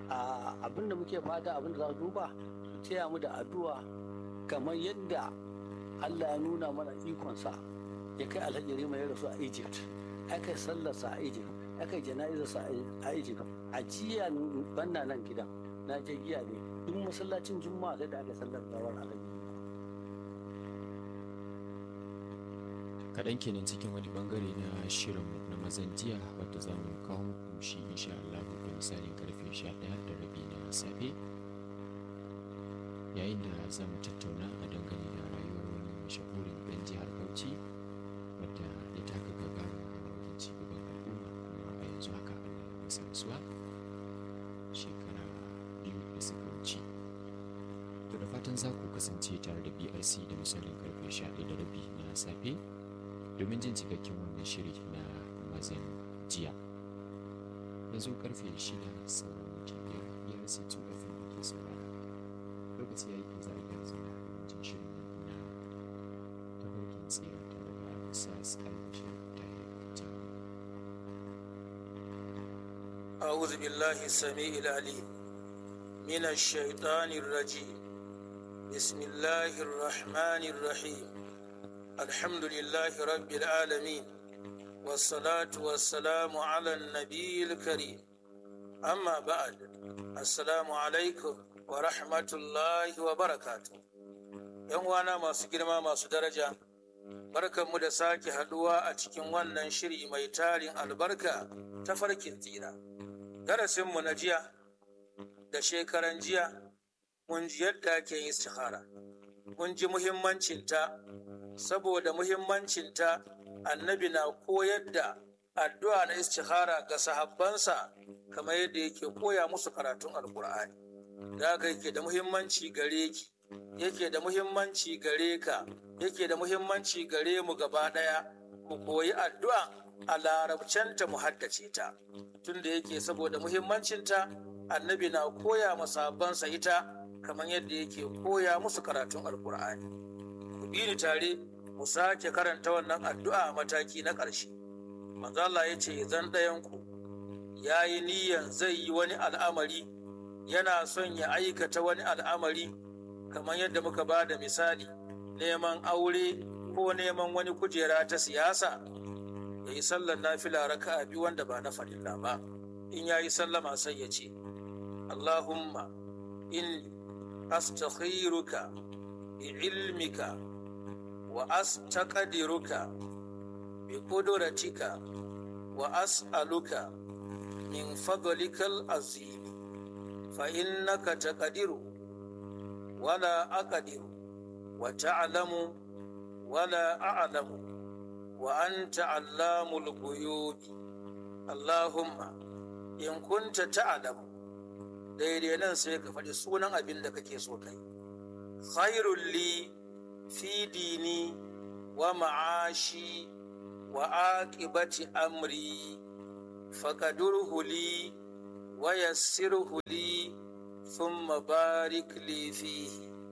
abin da muke fata abin da za su duba su taya mu da addu'a kamar yadda Allah ya nuna mana ikonsa ya kai alhaji rima ya rasu a Egypt aka yi sallarsa a Egypt aka yi jana'izarsa a Egypt a jiya banna nan gidan na je giya ne duk masallacin juma'a sai da aka sallar gawar alhaji kaɗan kenan cikin wani bangare na shirin na mazan jiya wadda za mu kawo muku shi insha Allah da misalin karfe 11 da rabi na safe yayin da za mu tattauna a dangane da rayuwar wani mashahurin ɗan jihar Bauchi wadda ya taka gaba wajen ci gaban al'umma kuma a yanzu haka Allah ya masa rasuwa shekara biyu da suka wuce to da fatan za ku kasance tare da BRC da misalin karfe 11 da rabi na safe domin jin cikakken wannan shiri na mazan jiya yanzu karfe shida sauran minti biyar biyar sai tu kafin da ke saurara lokaci ya yi da za a gyara zama domin jin shirin nan na tafarkin tsira tare da sas albashir ta yi أعوذ بالله السميع العليم من الشيطان الرجيم بسم الله الرحمن الرحيم الحمد لله رب العالمين والصلاة والسلام على النبي الكريم أما بعد السلام عليكم ورحمة الله وبركاته ‘Yan wana masu girma masu daraja, barkanmu da sake haɗuwa a cikin wannan shiri mai tarin albarka ta farkin tsira. Darasinmu na jiya da shekaran jiya mun ji yadda ake yin istihara, mun ji muhimmancinta saboda muhimmancinta annabi na koyar da addu'a na istihara ga sahabbansa kamar yadda yake koya musu karatun alkur'ani da haka yake da muhimmanci gare ki yake da muhimmanci gare ka yake da muhimmanci gare mu gaba ɗaya mu koyi addu'a a larabcenta mu haddace ta tunda yake saboda muhimmancinta annabi na koya masahabbansa ita kamar yadda yake koya musu karatun alkur'ani ku bi ni tare mu sake karanta wannan addu'a a mataki na ƙarshe. Manzo Allah ya ce zan ɗayanku ya yi niyan zai yi wani al'amari yana son ya aikata wani al'amari kamar yadda muka ba da misali neman aure ko neman wani kujera ta siyasa ya yi sallar nafila raka biyu wanda ba na farilla ba in ya yi sallama sai ya ce Allahumma in astakhiruka bi ilmika وأستقدرك بقدرتك وأسألك من فضلك العظيم فإنك تقدر ولا أقدر وتعلم ولا أعلم وأنت علام الغيوب اللهم إن كنت تعلم daidai nan sai ka faɗi sunan abin da kake so kai khairul li في ديني ومعاشي وعاقبة أمري فقدره لي ويسره لي ثم بارك لي فيه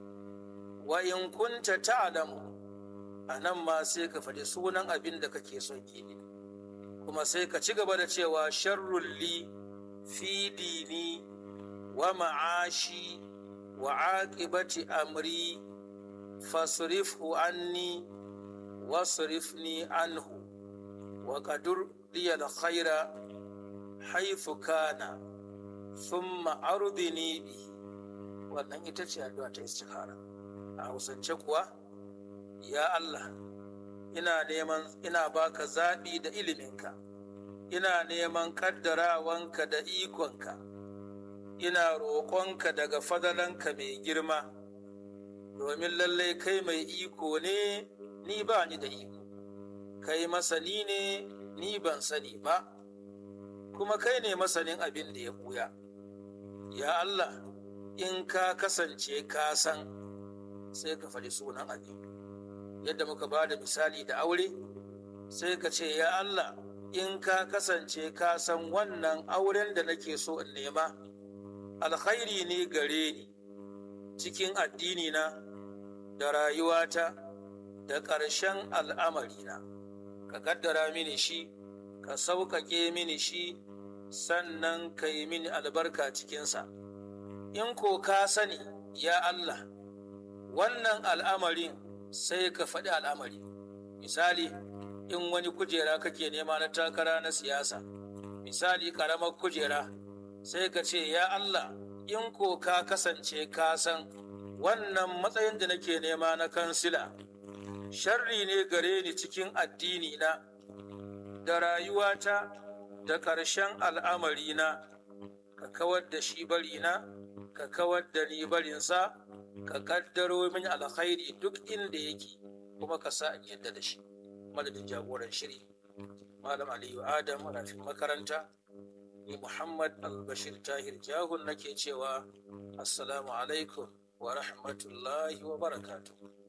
وإن كنت تعلم أنا ما سيك فلسونا أبن دك كيسوكي kuma sai ka ci gaba da cewa sharrun li fi dini wa ma'ashi wa aqibati amri fasrifhu anni wasrifni anhu wa qadur li al-khayra haythu kana thumma ardini bi wannan ita ce addu'a ta istikhara a hausance kuwa ya Allah ina neman ina baka zaɓi da iliminka ina neman kaddarawanka da ikonka ina roƙonka daga fadalanka mai girma domin lallai kai mai iko ne ni ba ni da iko kai masani ne ni ban sani ba kuma kai ne masanin abin da ya buya ya Allah in ka kasance ka san sai ka faɗi sunan abin yadda muka ba da misali da aure sai ka ce ya Allah in ka kasance ka san wannan auren da nake so in nema alkhairi ne gare ni cikin addinina da rayuwata da ƙarshen al'amarina ka kaddara mini shi ka sauƙaƙe mini shi sannan ka yi mini albarka cikinsa in ko ka sani ya Allah wannan al'amarin sai ka faɗi al'amari misali in wani kujera kake nema na takara na siyasa misali ƙaramar kujera sai ka ce ya Allah in ko ka kasance ka san wannan matsayin da nake nema na kansila sharri ne gare ni cikin addini na da rayuwata da ƙarshen al'amari na ka kawar da shi barina ka kawar da ni barinsa ka kaddaro min alkhairi duk inda yake kuma ka sa in yadda da shi madadin jagoran shiri malam aliyu adam rafin makaranta ni muhammad albashir tahir jahun nake cewa assalamu alaikum wa rahmatullahi wa barakatuh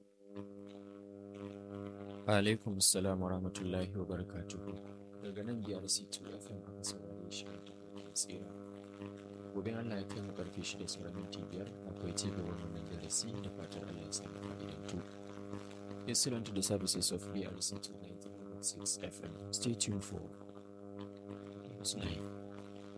alaikum assalam wa rahmatullahi wa barakatuhu daga nan biyar c2 fm aka saurare shi a takardar tsira gobe allah ya kai mu karfe shida sauran minti biyar akwai ci gaban wannan darasi da fatar allah ya sami fa'idantu Excellent to the services of BRC 296 FM. Stay tuned for News 9.